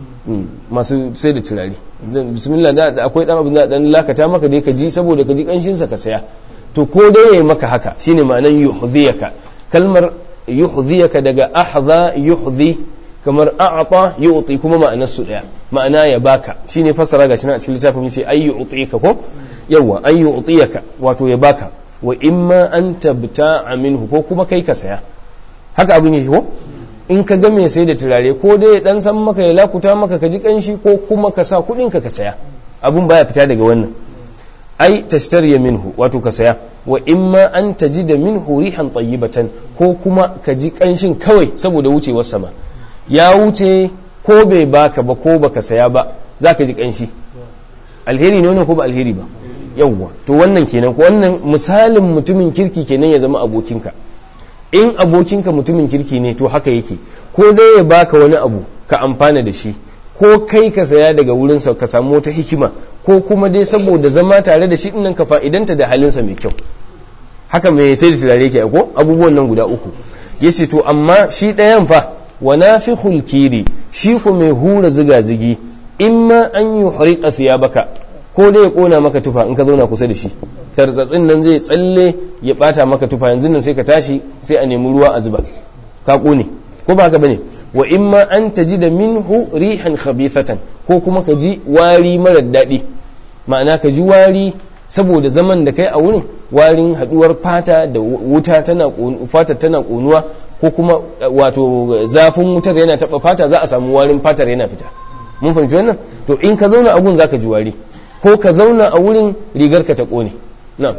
masu sai da turare bismillah da akwai dan abin da dan lakata maka dai ka ji saboda ka ji kanshin sa ka saya to ko dai yayi maka haka shine ma'anan yuhdhiyaka kalmar yuhdhiyaka daga ahdha yuhdhi kamar a'ata yu'ti kuma ma'anar su daya ma'ana ya baka shine fassara gashi nan a cikin littafin yace ay yu'tika ko yawa ay yu'tiyaka wato ya baka wa imma an tabta'a minhu ko kuma kai ka saya haka abin yake ko in ka ga mai sai da turare ko dai dan san maka ya lakuta maka ka ji kanshi ko kuma ka sa kudin ka ka saya abun baya fita daga wannan ai tashtariya minhu wato ka saya wa imma an tajida minhu rihan tayyibatan ko kuma ka ji kanshin kawai saboda wucewar sama ya wuce ko bai baka ba ko baka saya ba za ka ji kanshi alheri ne wannan ko ba alheri ba yawwa to wannan kenan ko wannan misalin mutumin kirki kenan ya zama abokinka in abokinka mutumin kirki ne to haka yake ko dai ya baka wani abu ka amfana da shi ko kai ka saya daga wurinsa ka samu wata hikima ko kuma dai saboda zama tare da shi dinnan ka fa'idanta da halinsa mai kyau haka mai sai da turare ke ko abubuwan nan guda uku yace to amma shi ɗayan fa wa nafikhul kiri shi ku mai hura ziga zigi imma an yuhriqa thiyabaka ko dai ya kona maka tufa in ka zauna kusa da shi tartsatsin nan zai tsalle ya bata maka tufa yanzu nan sai ka tashi sai a nemi ruwa a zuba ka kone ko ba haka bane wa imma an taji da minhu rihan khabithatan ko kuma ka ji wari marar daɗi ma'ana ka ji wari saboda zaman da kai a wurin warin haduwar fata da wuta tana fata tana konuwa ko kuma wato zafin wutar yana taba fata za a samu warin fatar yana fita mun fahimci wannan to in ka zauna a gun zaka ji wari ko ka zauna a wurin rigar ka ta kone na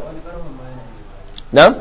na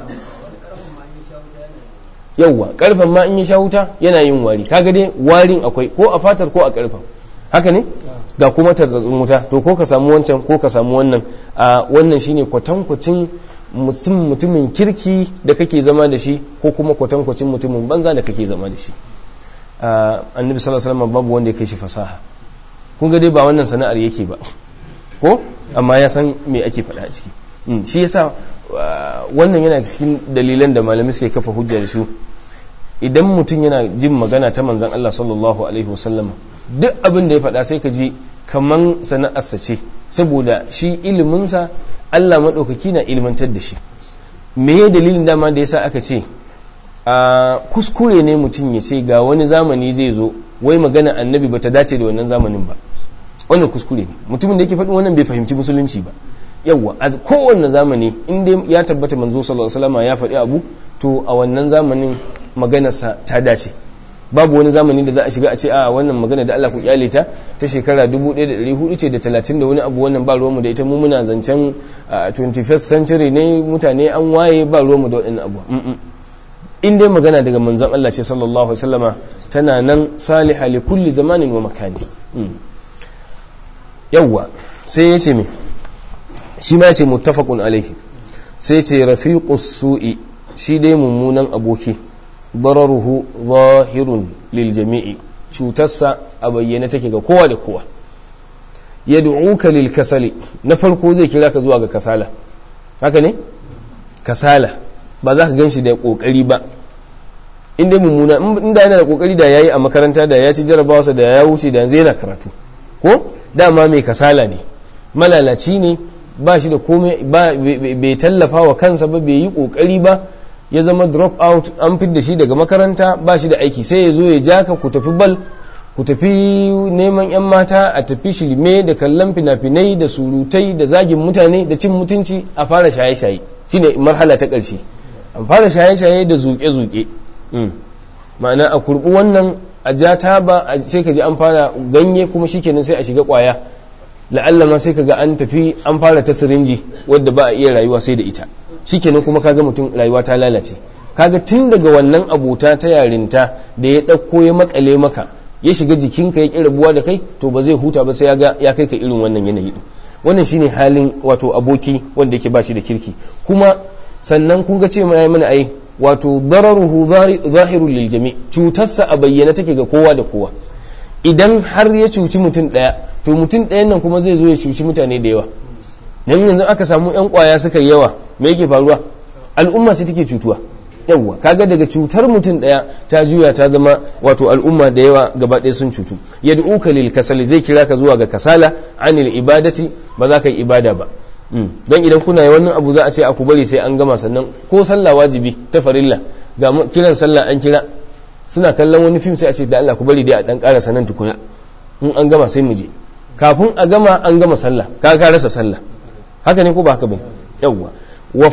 yauwa karfen ma in yi sha wuta yana yin wari kaga dai warin akwai ko a fatar ko a karfen haka ne ga kuma tarzatsin wuta to ko ka samu wancan ko ka samu wannan a wannan shine kwatankwacin mutum mutumin kirki da kake zama da shi ko kuma kwatankwacin mutumin banza da kake zama da shi annabi sallallahu alaihi wasallam babu wanda ya kai shi fasaha kun ga dai ba wannan sana'ar yake ba ko amma ya san me ake faɗa a ciki shi yasa wannan yana cikin dalilan da malamai suke kafa hujja da su idan mutum yana jin magana ta manzan Allah sallallahu alaihi wasallam duk abin da ya faɗa sai ka ji kaman sana'arsa ce saboda shi iliminsa Allah maɗaukaki na ilmantar da shi me ya dalilin dama da yasa aka ce a kuskure ne mutum ya ce ga wani zamani zai zo wai magana annabi ba ta dace da wannan zamanin ba wannan kuskure ne mutumin da yake faɗin wannan bai fahimci musulunci ba yawwa a kowanne zamani in dai ya tabbata manzo sallallahu alaihi wasallam ya faɗi abu to a wannan zamanin maganarsa ta dace babu wani zamani da za a shiga a ce a wannan magana da Allah ku kyale ta ta shekara 1400 ce da 30 da wani abu wannan ba ruwanmu da ita mu muna zancen 21st century ne mutane an waye ba ruwanmu da waɗannan abu in dai magana daga manzon Allah ce sallallahu alaihi wasallama tana nan saliha li kulli zamanin wa makani yawwa sai ya ce me shi ma ce muttafaqun alaihi sai ce rafiqus su'i shi dai mummunan aboki dararuhu zahirun lil jami'i cutarsa a bayyane take ga kowa da kowa yad'uka lil kasali na farko zai kira ka zuwa ga kasala haka ne kasala ba za ka ganshi da kokari ba inda mummuna inda yana da kokari da yayi a makaranta da ya ci jarabawarsa da ya wuce da yanzu yana karatu ko dama mai kasala ne malalaci ne ba shi da komai bai tallafa wa kansa ba bai yi kokari ba ya zama drop out an da shi daga makaranta ba shi da aiki sai ya zo ya ja ka ku tafi bal ku tafi neman 'yan mata a tafi shirme da kallon fina-finai da surutai da zagin mutane da cin mutunci a fara shaye-shaye shine marhala ta ƙarshe an fara shaye-shaye da zuƙe-zuƙe ma'ana a kurɓi wannan a ja taba sai ka ji an fara ganye kuma shikenan sai a shiga ƙwaya la'alla ma sai kaga an tafi an fara ta sirinji wadda ba a iya rayuwa sai da ita shikenan kuma kaga mutum rayuwa ta lalace kaga tun daga wannan abota ta yarinta da ya ɗauko ya makale maka ya shiga jikinka ya ƙi rabuwa da kai to ba zai huta ba sai ya ga ya kai ka irin wannan yanayi wannan shine halin wato aboki wanda yake ba shi da kirki kuma sannan kun ga ce ma mana ai wato dararuhu zahirul lil jami cutarsa a bayyana take ga kowa da kowa idan har ya cuci mutum ɗaya to mutum ɗayan nan kuma zai zo ya cuci mutane da yawa dan yanzu aka samu yan kwaya suka yawa me yake faruwa al'umma sai take cutuwa yawwa kaga daga cutar mutum ɗaya ta juya ta zama wato al'umma da yawa gaba ɗaya sun cutu yad'uka lil kasali zai kira ka zuwa ga kasala anil ibadati ba za ka yi ibada ba don idan kuna yi wannan abu za a ce aku bari sai an gama sannan ko sallah wajibi ta farilla ga kiran sallah an kira suna kallon wani fim sai a ce da Allah ku bari dai a dan ƙara sanan tukuna in an gama sai mu je kafin a gama an gama sallah ka ka rasa sallah haka ne ko ba haka ba yawwa wa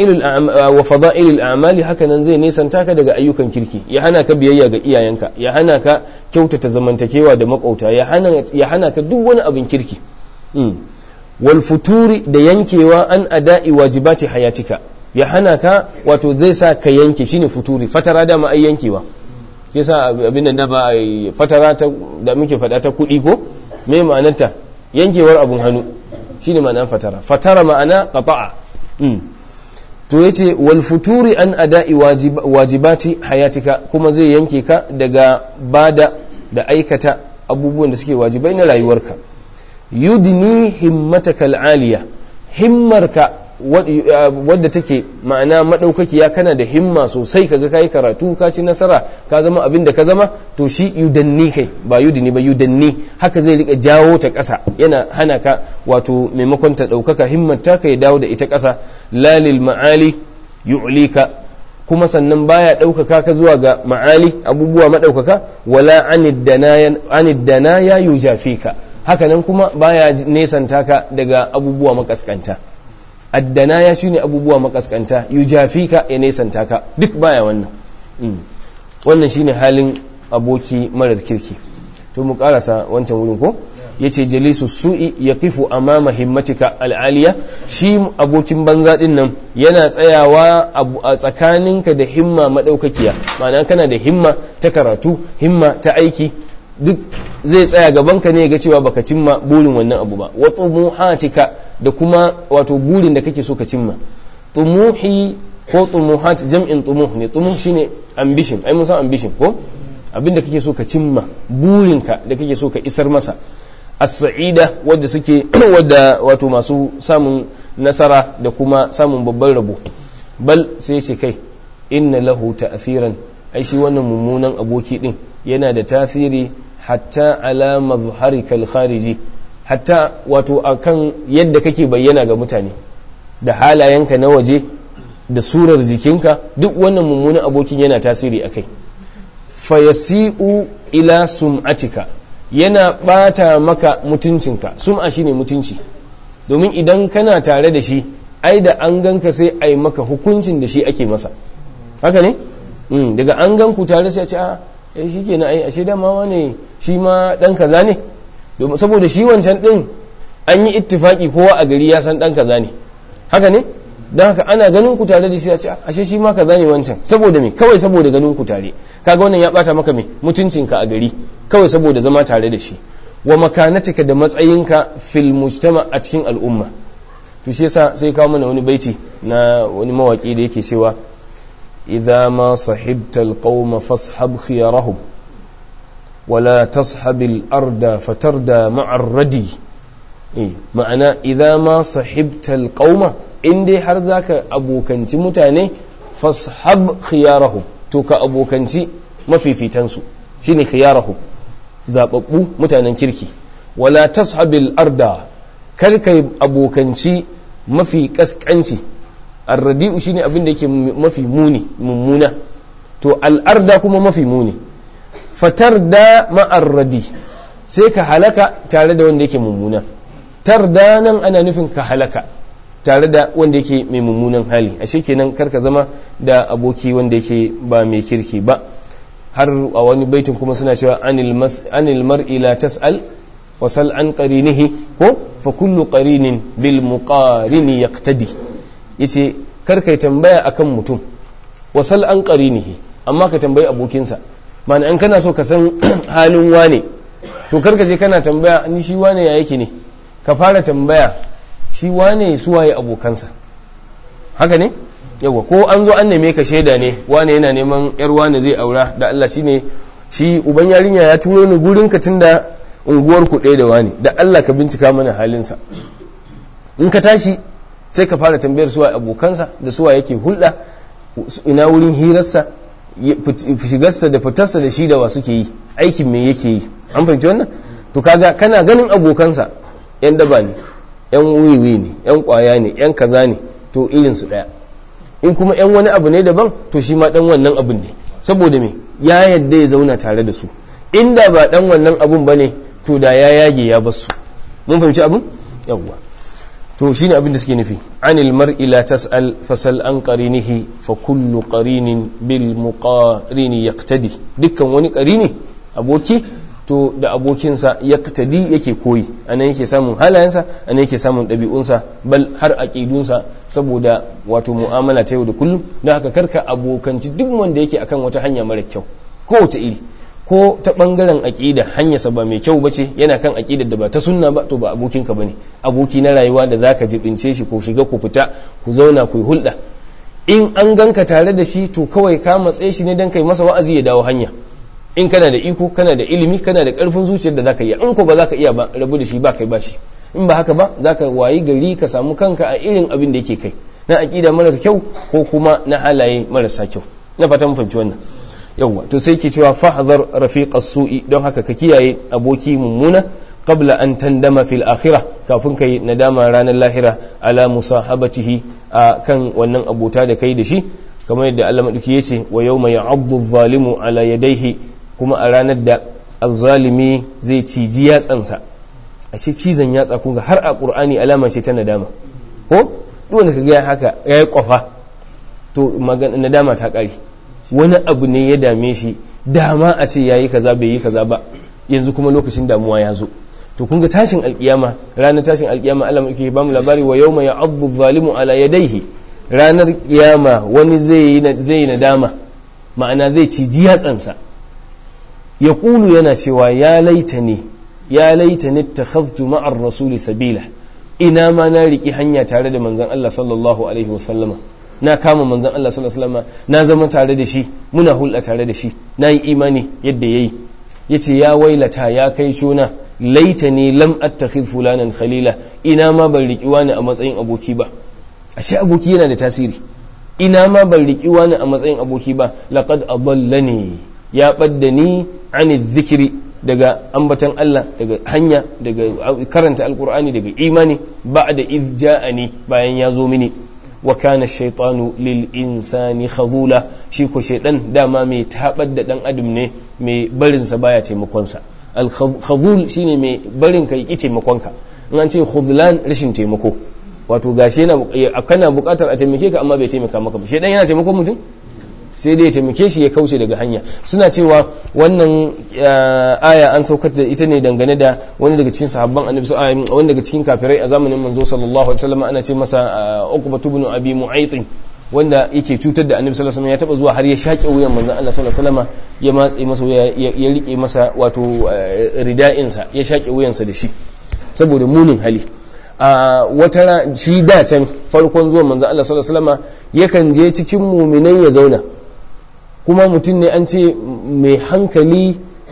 fada'ilul a'mali haka nan zai nesanta ka daga ayyukan kirki ya hana ka biyayya ga iyayenka ya hana ka kyautata zamantakewa da makauta ya hana ka duk wani abin kirki wal futuri da yankewa an ada'i wajibati hayatika ya hana ka wato zai sa ka yanke shine futuri fatara da ma ai yankewa shi yasa abin da ba fatara ta da muke faɗa ta kuɗi ko me ma'anarta yankewar abun hannu shine ma'anar fatara fatara ma'ana qata'a to yace wal futuri an ada'i wajibati hayatika kuma zai yanke ka daga bada da aikata abubuwan da suke wajibai na rayuwarka yudni himmataka al'aliya himmarka wadda take ma'ana madaukakiya kana da himma sosai kaga kai karatu ka ci nasara ka zama abin da ka zama to shi yudanni kai ba yudini ba yudanni haka zai rika jawo ta ƙasa yana hana ka wato maimakon ta ɗaukaka himmar ka ya dawo da ita ƙasa lalil ma'ali yu'lika kuma sannan baya ɗaukaka ka zuwa ga ma'ali abubuwa maɗaukaka wala anid danaya yujafika haka nan kuma baya nesanta ka daga abubuwa makaskanta addana ya shine abubuwa makaskanta yujafika ya nesanta ka duk baya wannan wannan shine halin aboki marar kirki to mu karasa wancan wurin ko yace jalisu su'i yaqifu amama himmatika al'aliya shi abokin banza din nan yana tsayawa a tsakaninka da himma madaukakiya ma'ana kana da himma ta karatu himma ta aiki duk zai tsaya gabanka ne ga cewa baka cimma burin wannan abu ba wa tumuhatika da kuma wato burin da kake so ka cimma tumuhi ko tumuhat jam'in tumuh ne tumuh shine ambition ai mun san ambition ko abinda kake so ka cimma burinka da kake so ka isar masa as-sa'ida wadda suke wadda wato masu samun nasara da kuma samun babban rabo bal sai ce kai inna lahu ta'thiran ai shi wannan mummunan aboki din yana da tasiri hatta ala mazharikal khariji hatta wato akan yadda kake bayyana ga mutane da halayenka na waje da surar jikinka duk wannan mummunan abokin yana tasiri akai fayasi'u ila sum'atika yana bata maka mutuncinka sum'a shine mutunci domin idan kana tare da shi ai da an ganka sai ai maka hukuncin da shi ake masa haka ne daga an gan ku tare sai a ce a eh shi kenan ai ashe dama wane shi ma dan kaza ne domin saboda shi wancan din an yi ittifaki kowa a gari ya san dan kaza ne haka ne don haka ana ganin ku tare da shi a ce ashe shi ma kaza ne wancan saboda me kawai saboda ganin ku tare kaga wannan ya bata maka me mutuncinka a gari kawai saboda zama tare da shi wa makanatika da matsayinka fil mujtama a cikin al'umma to shi yasa sai kawo mana wani baiti na wani mawaki da yake cewa idza ma sahibta alqawma fashab khiyarahum wala tashabi al-arda fatarda ma'a ar-radi ma'ana idza ma sahibta alqawma in dai har zaka abokanci mutane fashab khiyarahum to ka abokanci mafifitansu shine khiyarahum zababbu mutanen kirki wala tashabil arda kar kai abokanci mafi kaskanci arradi'u shine abin da yake mafi muni mummuna to al'arda kuma mafi muni fatar da ma'arradi sai ka halaka tare da wanda yake mummuna tarda nan ana nufin ka halaka tare da wanda yake mai mummunan hali ashe kenan karka zama da aboki wanda yake ba mai kirki ba har a wani baitin kuma suna cewa anil mar'i la tas'al wa sal an qarinihi ko fa kullu qarinin bil muqarini yaqtadi yace kar kai tambaya akan mutum wa sal an qarinihi amma ka tambayi abokinsa ma'ana in kana so ka san halin wane to kar ka je kana tambaya ni shi wane ya yake ne ka fara tambaya shi wane suwaye abokansa haka ne yawa ko an zo an neme ka shaida ne wane yana neman yar wane zai aura da Allah shine shi uban yarinya ya turo ni gurin ka tunda unguwar ku ɗaya da wani da Allah ka bincika mana halinsa in ka tashi sai ka fara tambayar suwa abokansa da suwa yake hulɗa ina wurin hirarsa shigarsa da fitarsa da shi da wa suke yi aikin me yake yi an fahimci wannan to kaga kana ganin abokansa yan daba ne yan wiwi ne yan kwaya ne yan kaza ne to irinsu ɗaya in kuma yan wani abu ne daban to shi ma dan wannan abun ne saboda me ya yadda ya zauna tare da su inda ba dan wannan abun ba ne to da ya yage ya basu mun fahimci abun yawwa to shine abin da suke nufi anil mar'i la tas'al fasal an qarinihi fa kullu qarinin bil muqarini yaqtadi dukkan wani qarini aboki to da abokinsa yaqtadi yake koyi anan yake samun halayensa anan yake samun ɗabi'unsa bal har aqidunsa saboda wato mu'amala ta yau da kullum don haka karka abokanci duk wanda yake akan wata hanya mara kyau kowace iri ko ta bangaren aƙida hanyarsa ba mai kyau bace yana kan aƙidar da ba ta sunna ba to ba abokinka bane aboki na rayuwa da zaka jibince shi ko shiga ku fita ku zauna ku hulɗa in an ganka tare da shi to kawai ka matse shi ne dan kai masa wa'azi ya dawo hanya in kana da iko kana da ilimi kana da ƙarfin zuciyar da zaka iya in ko ba zaka iya ba rabu da shi ba kai ba shi in ba haka ba zaka wayi gari ka samu kanka a irin abin da yake kai na aƙida marar kyau ko kuma na halaye marasa kyau na fata mun fahimci wannan yawwa to sai ke cewa fahdhar rafiqas su'i don haka ka kiyaye aboki mummuna qabla an tandama fil akhirah kafin kai nadama ranar lahira ala musahabatihi a kan wannan abota da kai da shi kamar yadda Allah madauki yace wa yawma ya'addu adh-dhalimu ala yadayhi kuma a ranar da azzalimi zai ciji yatsansa ashe cizon yatsa kun ga har a qur'ani alama ce ta nadama ko duk wanda kaga haka yayi kwafa to nadama ta kare wani abu ne ya dame shi dama a ce yayi kaza bai yi kaza ba yanzu kuma lokacin damuwa ya zo to kun ga tashin alkiyama ranar tashin alkiyama Allah muke ba mu labari wa yawma ya'addu zalimu ala yadayhi ranar kiyama wani zai yi nadama ma'ana zai ciji yatsansa ya kulu yana cewa ya laita ne ya laita ne takhadtu ma'ar rasuli sabila ina ma na riki hanya tare da manzon Allah sallallahu alaihi wasallama na kama manzon Allah sallallahu alaihi wasallama na zama tare da shi muna hulɗa tare da shi na yi imani yadda yayi yace ya wailata ya kai shona laitani lam attakhidh fulanan khalila ina ma ban riki wani a matsayin aboki ba ashe aboki yana da tasiri ina ma ban riki wani a matsayin aboki ba laqad adallani ya badda ni ani dhikri daga ambatan Allah daga hanya daga karanta alkur'ani daga imani ba'da iz ja'ani bayan ya zo mini wa kana shaytanu lil insani khazula shi ko shaydan dama mai tabar da dan adam ne mai barin sa baya taimakon sa al khazul shine mai barin kai ki taimakon ka in an ce khudlan rashin taimako wato gashi yana kana bukatar a taimake ka amma bai taimaka maka ba shaydan yana taimakon mutum sai dai ya taimake shi ya kauce daga hanya suna cewa wannan aya an saukar da ita ne dangane da wani daga cikin sahabban annabi wani daga cikin kafirai a zamanin manzo sallallahu alaihi wasallam ana ce masa uqba ibn abi mu'ayth wanda yake cutar da annabi sallallahu alaihi wasallam ya taba zuwa har ya shaƙe wuyan manzo Allah sallallahu alaihi wasallam ya matse masa ya rike masa wato rida'in sa ya shaƙe wuyansa da shi saboda munin hali a wata shi da can farkon zuwan manzo Allah sallallahu alaihi wasallam yakan je cikin muminai ya zauna kuma mutum ne an ce mai hankali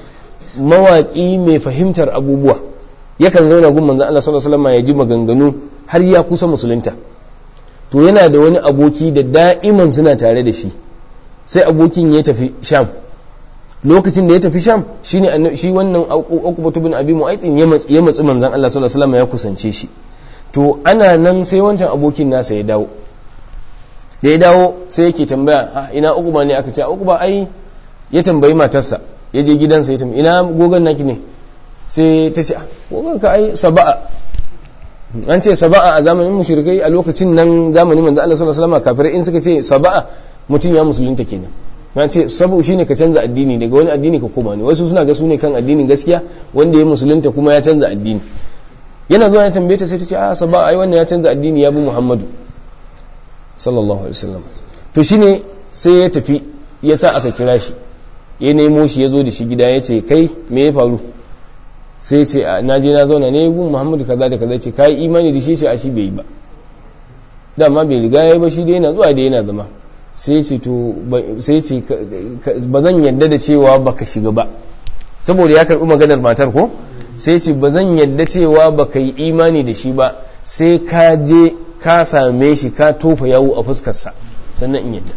mawaƙi mai fahimtar abubuwa yakan zauna gun manzan Allah sallallahu alaihi wasallam ya ji maganganu har ya kusa musulunta to yana da wani aboki da da'iman suna tare da shi sai abokin ya tafi sham lokacin da ya tafi sham shine shi wannan uqbatu bin abi mu'aytin ya matsi ya matsi manzan Allah sallallahu alaihi wasallam ya kusance shi to ana nan sai wancan abokin nasa ya dawo da ya dawo sai yake tambaya ina uquba ne aka ce uquba ai ya tambayi matarsa ya je gidansa ya tambayi ina gogon naki ne sai ta ce gogon ka ai saba'a an ce saba'a a zamanin mushrikai a lokacin nan zamanin manzo Allah sallallahu alaihi wasallam kafirai in suka ce saba'a mutum ya musulunta kenan na ce sabu shine ka canza addini daga wani addini ka koma ne wasu suna ga su ne kan addinin gaskiya wanda ya musulunta kuma ya canza addini yana zuwa ya tambaye ta sai ta ce a saba'a ai wannan ya canza addini ya bi Muhammadu sallallahu alaihi wasallam to shine sai ya tafi ya sa aka kira shi ya nemo shi ya zo da shi gida ya ce kai me ya faru sai ya ce na je na zauna ne gun muhammadu kaza da kaza ce ka yi imani da shi ce a shi bai yi ba dama bai riga ya yi ba shi dai yana zuwa da yana zama sai ce to sai ce ba zan yadda da cewa baka shiga ba saboda ya karbi maganar matar ko sai ce ba zan yadda cewa baka yi imani da shi ba sai ka je ka same shi ka tofa yawo a fuskarsa sannan in yadda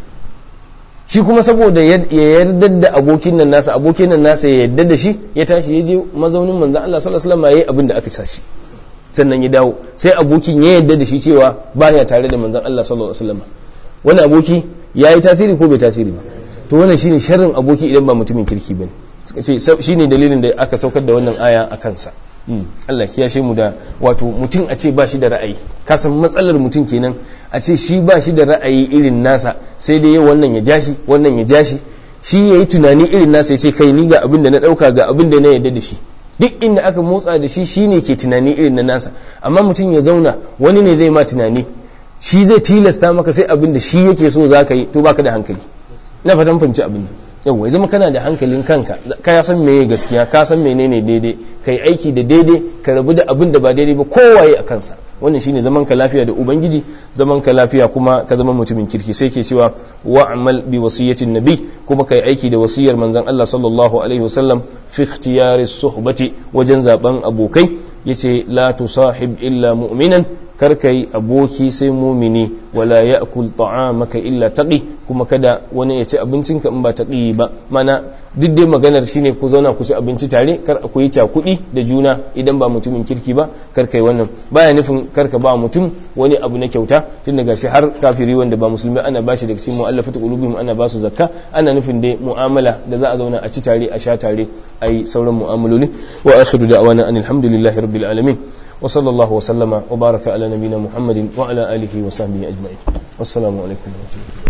shi kuma saboda ya yarda da abokin nan nasa abokin nan nasa ya yarda da shi ya tashi ya je mazaunin manzon Allah sallallahu alaihi wasallam yayi abin da aka sa shi sannan ya dawo sai abokin ya yarda da shi cewa baya tare da manzon Allah sallallahu alaihi wasallam wani aboki yayi tasiri ko bai tasiri ba to wannan shine sharrin aboki idan ba mutumin kirki bane suka ce shine dalilin da aka saukar da wannan aya a kansa Allah kiyashe mu da wato mutum a ce ba shi da ra'ayi kasan matsalar mutum kenan a ce shi ba shi da ra'ayi irin nasa sai dai wannan ya jashi wannan ya jashi shi ya yi tunani irin nasa ya ce kai ni ga abin da na ɗauka ga abin da na yarda da shi duk inda aka motsa da shi shi ne ke tunani irin na nasa amma mutum ya zauna wani ne zai ma tunani shi zai tilasta maka sai abin da shi yake so za ka yi to baka da hankali ina fatan fahimci abin nan yau ya zama kana da hankalin kanka ka san meye gaskiya ka san menene daidai ka yi aiki da daidai ka rabu da abin da ba daidai ba kowaye a kansa wannan shine zaman ka lafiya da ubangiji zaman ka lafiya kuma ka zama mutumin kirki sai ke cewa wa'mal bi wasiyatin nabi kuma kai aiki da wasiyar manzon Allah sallallahu alaihi wasallam fi ikhtiyari suhbati wajen zaben abokai yace la tusahib illa mu'minan kar kai aboki sai mumini wala ya'kul ta'amaka illa taqi kuma kada wani ya ci abincinka in ba taqi ba mana duk dai maganar shine ku zauna ku ci abinci tare kar ku yi cakudi da juna idan ba mutumin kirki ba kar kai wannan baya nufin kar ka ba mutum wani abu na kyauta tun daga shi har kafiri wanda ba musulmi ana bashi daga cikin mu'allafatu qulubihim ana ba su zakka ana nufin dai mu'amala da za a zauna a ci tare a sha tare ai sauran mu'amaloli wa akhiru da'wana anil hamdulillahi rabbil alamin وصلى الله وسلم وبارك على نبينا محمد وعلى آله وصحبه أجمعين والسلام عليكم ورحمة الله